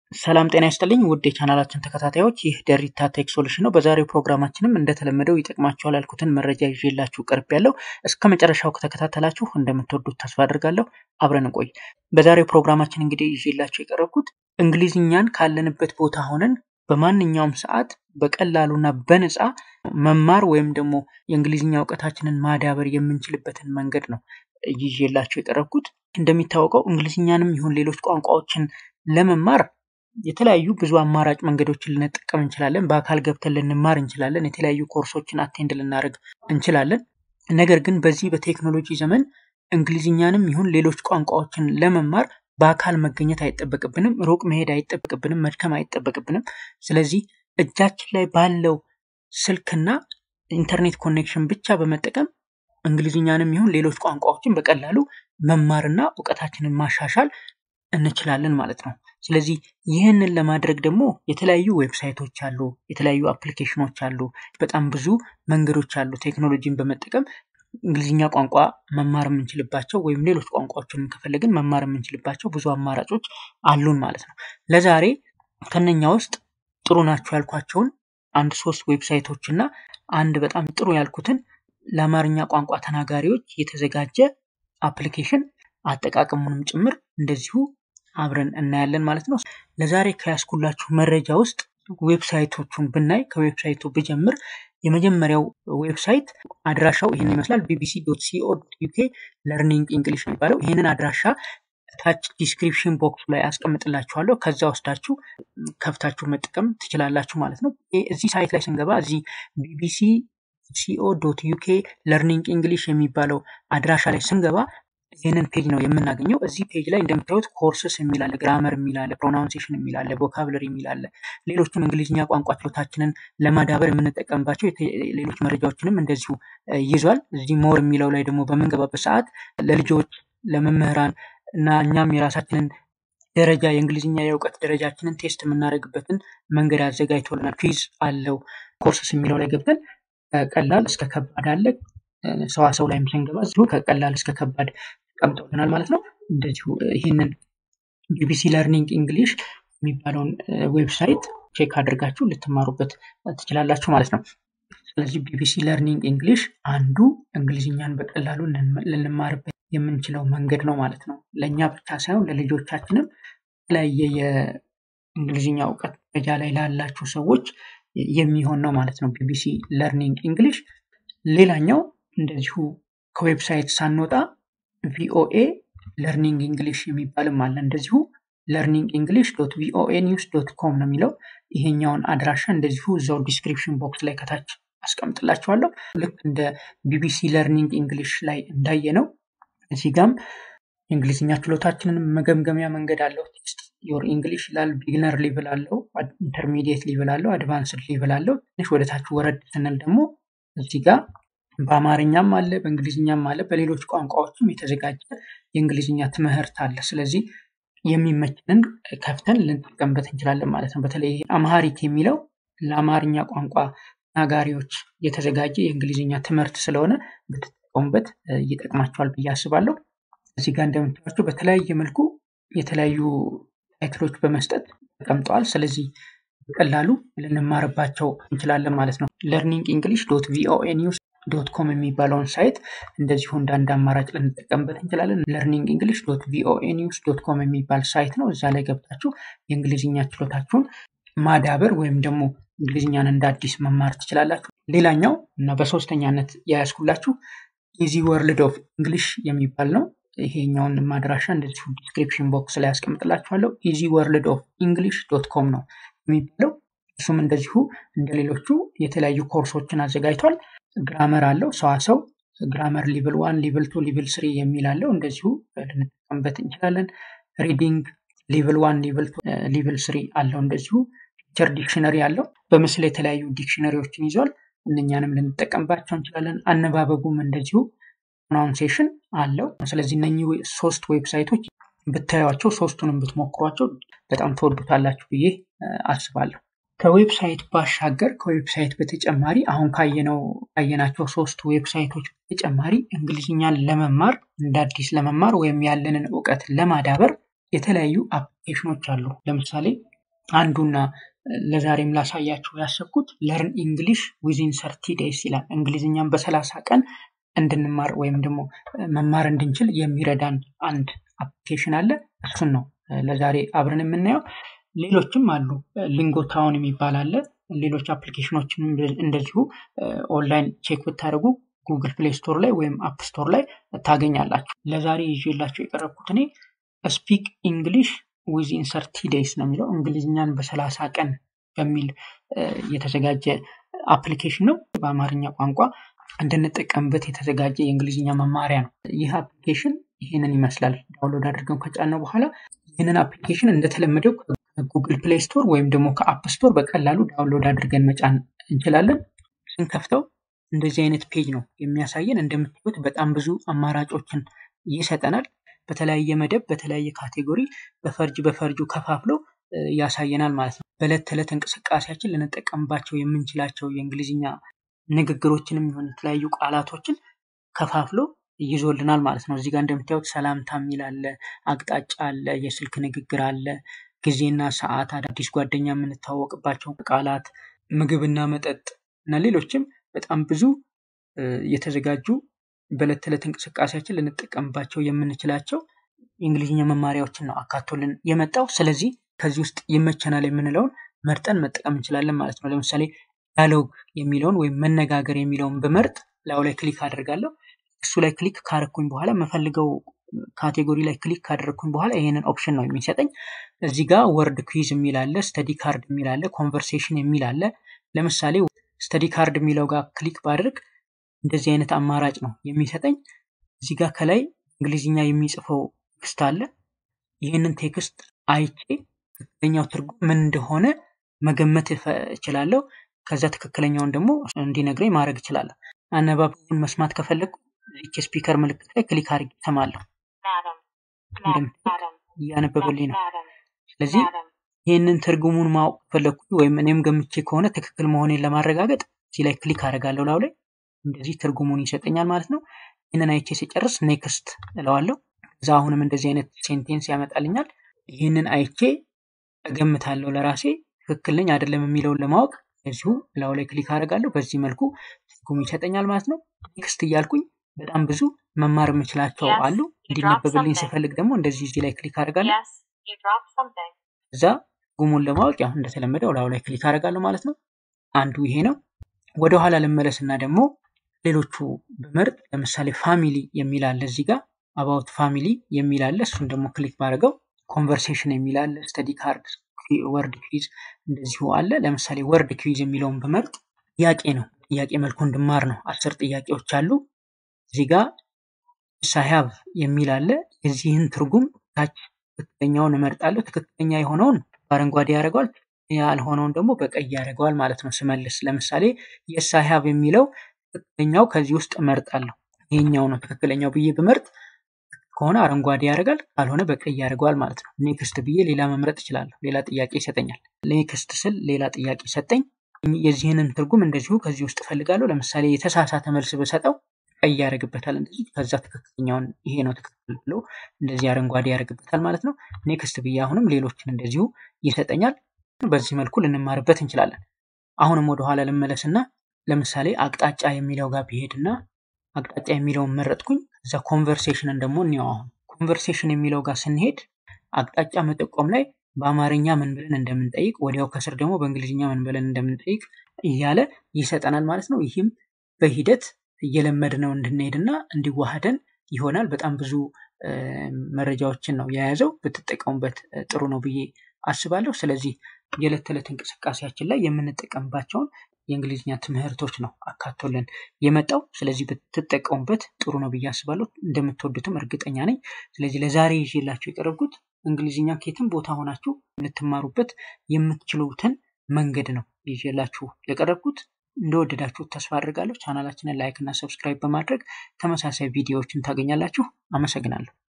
ሰላም ጤና ይስጥልኝ ውድ የቻናላችን ተከታታዮች፣ ይህ ደሪታ ቴክ ሶሉሽን ነው። በዛሬው ፕሮግራማችንም እንደተለመደው ይጠቅማችኋል ያልኩትን መረጃ ይዤላችሁ ቀርብ ያለው እስከ መጨረሻው ከተከታተላችሁ እንደምትወዱት ተስፋ አድርጋለሁ። አብረን እንቆይ። በዛሬው ፕሮግራማችን እንግዲህ ይዤላችሁ የቀረብኩት እንግሊዝኛን ካለንበት ቦታ ሆነን በማንኛውም ሰዓት በቀላሉና በነፃ መማር ወይም ደግሞ የእንግሊዝኛ እውቀታችንን ማዳበር የምንችልበትን መንገድ ነው ይዤላችሁ የቀረብኩት። እንደሚታወቀው እንግሊዝኛንም ይሁን ሌሎች ቋንቋዎችን ለመማር የተለያዩ ብዙ አማራጭ መንገዶችን ልንጠቀም እንችላለን። በአካል ገብተን ልንማር እንችላለን። የተለያዩ ኮርሶችን አቴንድ ልናደርግ እንችላለን። ነገር ግን በዚህ በቴክኖሎጂ ዘመን እንግሊዝኛንም ይሁን ሌሎች ቋንቋዎችን ለመማር በአካል መገኘት አይጠበቅብንም። ሩቅ መሄድ አይጠበቅብንም። መድከም አይጠበቅብንም። ስለዚህ እጃችን ላይ ባለው ስልክና ኢንተርኔት ኮኔክሽን ብቻ በመጠቀም እንግሊዝኛንም ይሁን ሌሎች ቋንቋዎችን በቀላሉ መማርና እውቀታችንን ማሻሻል እንችላለን ማለት ነው። ስለዚህ ይህንን ለማድረግ ደግሞ የተለያዩ ዌብሳይቶች አሉ፣ የተለያዩ አፕሊኬሽኖች አሉ፣ በጣም ብዙ መንገዶች አሉ። ቴክኖሎጂን በመጠቀም እንግሊዝኛ ቋንቋ መማር የምንችልባቸው ወይም ሌሎች ቋንቋዎችን ከፈለግን መማር የምንችልባቸው ብዙ አማራጮች አሉን ማለት ነው። ለዛሬ ከነኛ ውስጥ ጥሩ ናቸው ያልኳቸውን አንድ ሶስት ዌብሳይቶች እና አንድ በጣም ጥሩ ያልኩትን ለአማርኛ ቋንቋ ተናጋሪዎች የተዘጋጀ አፕሊኬሽን አጠቃቀሙንም ጭምር እንደዚሁ አብረን እናያለን ማለት ነው። ለዛሬ ከያስኩላችሁ መረጃ ውስጥ ዌብሳይቶቹን ብናይ ከዌብሳይቱ ብጀምር የመጀመሪያው ዌብሳይት አድራሻው ይህን ይመስላል። ቢቢሲ ዶት ሲኦ ዩኬ ለርኒንግ እንግሊሽ የሚባለው ይህንን አድራሻ ታች ዲስክሪፕሽን ቦክስ ላይ አስቀምጥላችኋለሁ። ከዛ ወስዳችሁ ከፍታችሁ መጠቀም ትችላላችሁ ማለት ነው። እዚህ ሳይት ላይ ስንገባ እዚህ ቢቢሲ ሲኦ ዶት ዩኬ ለርኒንግ እንግሊሽ የሚባለው አድራሻ ላይ ስንገባ ይህንን ፔጅ ነው የምናገኘው። እዚህ ፔጅ ላይ እንደምታዩት ኮርስስ የሚላለ፣ ግራመር የሚላለ፣ ፕሮናውንሴሽን የሚላለ፣ ቮካብለሪ የሚላለ፣ ሌሎችም እንግሊዝኛ ቋንቋ ችሎታችንን ለማዳበር የምንጠቀምባቸው ሌሎች መረጃዎችንም እንደዚሁ ይዟል። እዚህ ሞር የሚለው ላይ ደግሞ በምንገባበት ሰዓት ለልጆች ለመምህራን እና እኛም የራሳችንን ደረጃ የእንግሊዝኛ የእውቀት ደረጃችንን ቴስት የምናደርግበትን መንገድ አዘጋጅቶልናል። ኩዊዝ አለው። ኮርስስ የሚለው ላይ ገብተን ቀላል እስከ ከባድ አለ። ሰዋሰው ላይም ስንገባ እዚሁ ከቀላል እስከ ከባድ ተቀምጠውልናል ማለት ነው። እንደዚሁ ይህንን ቢቢሲ ለርኒንግ እንግሊሽ የሚባለውን ዌብሳይት ቼክ አድርጋችሁ ልትማሩበት ትችላላችሁ ማለት ነው። ስለዚህ ቢቢሲ ለርኒንግ እንግሊሽ አንዱ እንግሊዝኛን በቀላሉ ልንማርበት የምንችለው መንገድ ነው ማለት ነው። ለእኛ ብቻ ሳይሆን ለልጆቻችንም የተለያየ የእንግሊዝኛ እውቀት ደረጃ ላይ ላላችሁ ሰዎች የሚሆን ነው ማለት ነው። ቢቢሲ ለርኒንግ እንግሊሽ ሌላኛው እንደዚሁ ከዌብሳይት ሳንወጣ ቪኦኤ ለርኒንግ እንግሊሽ የሚባልም አለ። እንደዚሁ ለርኒንግ እንግሊሽ ዶት ቪኦኤ ኒውስ ዶት ኮም ነው የሚለው። ይሄኛውን አድራሻ እንደዚሁ እዛው ዲስክሪፕሽን ቦክስ ላይ ከታች አስቀምጥላችኋለሁ። ልክ እንደ ቢቢሲ ለርኒንግ እንግሊሽ ላይ እንዳየ ነው እዚህ ጋም የእንግሊዝኛ ችሎታችንን መገምገሚያ መንገድ አለው። ዮር እንግሊሽ ይላል። ቢግነር ሊቭል አለው፣ ኢንተርሚዲየት ሊቭል አለው፣ አድቫንስድ ሊቭል አለው። ትንሽ ወደታች ወረድ ስንል ደግሞ እዚህ ጋር በአማርኛም አለ በእንግሊዝኛም አለ በሌሎች ቋንቋዎችም የተዘጋጀ የእንግሊዝኛ ትምህርት አለ። ስለዚህ የሚመችንን ከፍተን ልንጠቀምበት እንችላለን ማለት ነው። በተለይ አምሃሪክ የሚለው ለአማርኛ ቋንቋ ተናጋሪዎች የተዘጋጀ የእንግሊዝኛ ትምህርት ስለሆነ ብትጠቀሙበት ይጠቅማቸዋል ብዬ አስባለሁ። እዚህ ጋር እንደምታዩቸው በተለያየ መልኩ የተለያዩ ታይትሎች በመስጠት ተቀምጠዋል። ስለዚህ በቀላሉ ልንማርባቸው እንችላለን ማለት ነው። ለርኒንግ እንግሊሽ ዶት ቪኦኤ ኒውስ ዶት ኮም የሚባለውን ሳይት እንደዚሁ እንደ አንድ አማራጭ ልንጠቀምበት እንችላለን። ለርኒንግ እንግሊሽ ዶት ቪኦኤ ኒውስ ዶት ኮም የሚባል ሳይት ነው። እዛ ላይ ገብታችሁ የእንግሊዝኛ ችሎታችሁን ማዳበር ወይም ደግሞ እንግሊዝኛን እንደ አዲስ መማር ትችላላችሁ። ሌላኛው እና በሶስተኛነት የያዝኩላችሁ ኢዚ ወርልድ ኦፍ እንግሊሽ የሚባል ነው። ይሄኛውን ማድራሻ እንደዚሁ ዲስክሪፕሽን ቦክስ ላይ ያስቀምጥላችኋለሁ። ኢዚ ወርልድ ኦፍ እንግሊሽ ዶት ኮም ነው የሚባለው። እሱም እንደዚሁ እንደ ሌሎቹ የተለያዩ ኮርሶችን አዘጋጅቷል። ግራመር አለው፣ ሰዋሰው ግራመር ሊቭል ዋን፣ ሊቭል ቱ፣ ሊቭል ስሪ የሚል አለው። እንደዚሁ ልንጠቀምበት እንችላለን። ሪዲንግ ሊቭል ዋን፣ ሊቭል ቱ፣ ሊቭል ስሪ አለው። እንደዚሁ ፒክቸር ዲክሽነሪ አለው። በምስል የተለያዩ ዲክሽነሪዎችን ይዟል። እነኛንም ልንጠቀምባቸው እንችላለን። አነባበቡም እንደዚሁ ፕሮናውንሴሽን አለው። ስለዚህ እነኚህ ሶስት ዌብሳይቶች ብታዩቸው ሶስቱንም ብትሞክሯቸው በጣም ተወዱታላችሁ ብዬ አስባለሁ። ከዌብሳይት ባሻገር ከዌብሳይት በተጨማሪ አሁን ካየነው ካየናቸው ሶስት ዌብሳይቶች በተጨማሪ እንግሊዝኛን ለመማር እንደ አዲስ ለመማር ወይም ያለንን እውቀት ለማዳበር የተለያዩ አፕሊኬሽኖች አሉ። ለምሳሌ አንዱና ለዛሬም ላሳያችሁ ያሰብኩት ለርን ኢንግሊሽ ዊዚን ሰርቲ ዴይስ ይላል። እንግሊዝኛም በሰላሳ ቀን እንድንማር ወይም ደግሞ መማር እንድንችል የሚረዳን አንድ አፕሊኬሽን አለ። እሱን ነው ለዛሬ አብረን የምናየው። ሌሎችም አሉ። ሊንጎ ታውን የሚባል አለ። ሌሎች አፕሊኬሽኖችም እንደዚሁ ኦንላይን ቼክ ብታደርጉ ጉግል ፕሌይ ስቶር ላይ ወይም አፕ ስቶር ላይ ታገኛላችሁ። ለዛሬ ይዤላችሁ የቀረብኩት እኔ ስፒክ ኢንግሊሽ ዊዚን ሰርቲ ዴይስ ነው የሚለው እንግሊዝኛን በሰላሳ ቀን በሚል የተዘጋጀ አፕሊኬሽን ነው። በአማርኛ ቋንቋ እንድንጠቀምበት የተዘጋጀ የእንግሊዝኛ መማሪያ ነው። ይህ አፕሊኬሽን ይህንን ይመስላል። ዳውንሎድ አድርገን ከጫነው በኋላ ይህንን አፕሊኬሽን እንደተለመደው ከጉግል ፕሌይ ስቶር ወይም ደግሞ ከአፕ ስቶር በቀላሉ ዳውንሎድ አድርገን መጫን እንችላለን። ስንከፍተው እንደዚህ አይነት ፔጅ ነው የሚያሳየን። እንደምታዩት በጣም ብዙ አማራጮችን ይሰጠናል። በተለያየ መደብ፣ በተለያየ ካቴጎሪ በፈርጅ በፈርጁ ከፋፍሎ ያሳየናል ማለት ነው። በዕለት ተዕለት እንቅስቃሴያችን ልንጠቀምባቸው የምንችላቸው የእንግሊዝኛ ንግግሮችንም ይሆን የተለያዩ ቃላቶችን ከፋፍሎ ይዞልናል ማለት ነው። እዚህ ጋር እንደምታዩት ሰላምታ የሚል አለ፣ አቅጣጫ አለ፣ የስልክ ንግግር አለ፣ ጊዜና ሰዓት፣ አዳዲስ ጓደኛ የምንታወቅባቸው ቃላት፣ ምግብና መጠጥ እና ሌሎችም በጣም ብዙ የተዘጋጁ በዕለት ተዕለት እንቅስቃሴያችን ልንጠቀምባቸው የምንችላቸው የእንግሊዝኛ መማሪያዎችን ነው አካቶልን የመጣው። ስለዚህ ከዚህ ውስጥ ይመቸናል የምንለውን መርጠን መጠቀም እንችላለን ማለት ነው። ለምሳሌ ዳያሎግ የሚለውን ወይም መነጋገር የሚለውን ብመርጥ ላዩ ላይ ክሊክ አደርጋለሁ። እሱ ላይ ክሊክ ካረኩኝ በኋላ መፈልገው ካቴጎሪ ላይ ክሊክ ካደረግኩኝ በኋላ ይሄንን ኦፕሽን ነው የሚሰጠኝ። እዚህ ጋር ወርድ ኩዊዝ የሚል አለ፣ ስተዲ ካርድ የሚል አለ፣ ኮንቨርሴሽን የሚል አለ። ለምሳሌ ስተዲ ካርድ የሚለው ጋር ክሊክ ባድርግ እንደዚህ አይነት አማራጭ ነው የሚሰጠኝ። እዚህ ጋር ከላይ እንግሊዝኛ የሚጽፈው ቴክስት አለ። ይህንን ቴክስት አይቼ ትክክለኛው ትርጉም ምን እንደሆነ መገመት እችላለሁ። ከዛ ትክክለኛውን ደግሞ እንዲነግረኝ ማድረግ እችላለሁ። አነባበቡን መስማት ከፈለግኩ ይቺ ስፒከር ምልክት ላይ ክሊክ አድርጌ እሰማለሁ። እያነበበልኝ ነው። ስለዚህ ይህንን ትርጉሙን ማወቅ ከፈለግኩ ወይም እኔም ገምቼ ከሆነ ትክክል መሆኔን ለማረጋገጥ እዚህ ላይ ክሊክ አደርጋለሁ። ላው ላይ እንደዚህ ትርጉሙን ይሰጠኛል ማለት ነው። ይህንን አይቼ ሲጨርስ ኔክስት እለዋለሁ። እዛ አሁንም እንደዚህ አይነት ሴንቴንስ ያመጣልኛል። ይህንን አይቼ እገምታለሁ ለራሴ ትክክል ነኝ አይደለም የሚለውን ለማወቅ እዚሁ ላው ላይ ክሊክ አደርጋለሁ። በዚህ መልኩ ትርጉም ይሰጠኛል ማለት ነው። ኔክስት እያልኩኝ በጣም ብዙ መማር የምችላቸው አሉ። እንዲነበብልኝ ስፈልግ ደግሞ እንደዚህ እዚህ ላይ ክሊክ አደርጋለሁ። እዛ ትርጉሙን ለማወቅ ያው እንደተለመደው ላው ላይ ክሊክ አደርጋለሁ ማለት ነው። አንዱ ይሄ ነው። ወደኋላ ልመለስና ደግሞ ሌሎቹ ብመርጥ ለምሳሌ ፋሚሊ የሚል አለ እዚህ ጋር አባውት ፋሚሊ የሚል አለ። እሱን ደግሞ ክሊክ ባደርገው ኮንቨርሴሽን የሚል አለ። ስተዲ ካርድ፣ ወርድ ኩዊዝ እንደዚሁ አለ። ለምሳሌ ወርድ ኩዊዝ የሚለውን ብመርጥ ጥያቄ ነው። ጥያቄ መልኩ እንድማር ነው። አስር ጥያቄዎች አሉ። እዚህ ጋር ሳያብ የሚል አለ። የዚህን ትርጉም ታች ትክክለኛውን እመርጣለሁ። ትክክለኛ የሆነውን በአረንጓዴ ያደርገዋል፣ ያልሆነውን ደግሞ በቀይ ያደርገዋል ማለት ነው ስመልስ። ለምሳሌ የሳያብ የሚለው ትክክለኛው ከዚህ ውስጥ እመርጣለሁ። ይሄኛው ነው ትክክለኛው ብዬ ብመርጥ ከሆነ አረንጓዴ ያደርጋል፣ ካልሆነ በቀይ ያደርገዋል ማለት ነው። ኔክስት ብዬ ሌላ መምረጥ እችላለሁ። ሌላ ጥያቄ ይሰጠኛል። ኔክስት ስል ሌላ ጥያቄ ሰጠኝ። የዚህንን ትርጉም እንደዚሁ ከዚህ ውስጥ እፈልጋለሁ። ለምሳሌ የተሳሳተ መልስ ብሰጠው ቀይ ያደርግበታል እንደዚህ። ከዛ ትክክለኛውን ይሄ ነው ትክክል ብሎ እንደዚህ አረንጓዴ ያደርግበታል ማለት ነው። ኔክስት ብዬ አሁንም ሌሎችን እንደዚሁ ይሰጠኛል። በዚህ መልኩ ልንማርበት እንችላለን። አሁንም ወደኋላ ልመለስና ለምሳሌ አቅጣጫ የሚለው ጋር ቢሄድና አቅጣጫ የሚለውን መረጥኩኝ። እዛ ኮንቨርሴሽንን ደግሞ እንየው። አሁን ኮንቨርሴሽን የሚለው ጋር ስንሄድ አቅጣጫ መጠቆም ላይ በአማርኛ ምን ብለን እንደምንጠይቅ ወዲያው ከስር ደግሞ በእንግሊዝኛ ምን ብለን እንደምንጠይቅ እያለ ይሰጠናል ማለት ነው። ይህም በሂደት እየለመድነው እንድንሄድና እንዲዋሃደን ይሆናል። በጣም ብዙ መረጃዎችን ነው የያዘው። ብትጠቀሙበት ጥሩ ነው ብዬ አስባለሁ። ስለዚህ የዕለት ተዕለት እንቅስቃሴያችን ላይ የምንጠቀምባቸውን የእንግሊዝኛ ትምህርቶች ነው አካቶልን የመጣው። ስለዚህ ብትጠቀሙበት ጥሩ ነው ብዬ አስባለሁ። እንደምትወዱትም እርግጠኛ ነኝ። ስለዚህ ለዛሬ ይዤላችሁ የቀረብኩት እንግሊዝኛ ከየትም ቦታ ሆናችሁ ልትማሩበት የምትችሉትን መንገድ ነው ይዤላችሁ የቀረብኩት። እንደወደዳችሁ ተስፋ አድርጋለሁ። ቻናላችንን ላይክ እና ሰብስክራይብ በማድረግ ተመሳሳይ ቪዲዮዎችን ታገኛላችሁ። አመሰግናለሁ።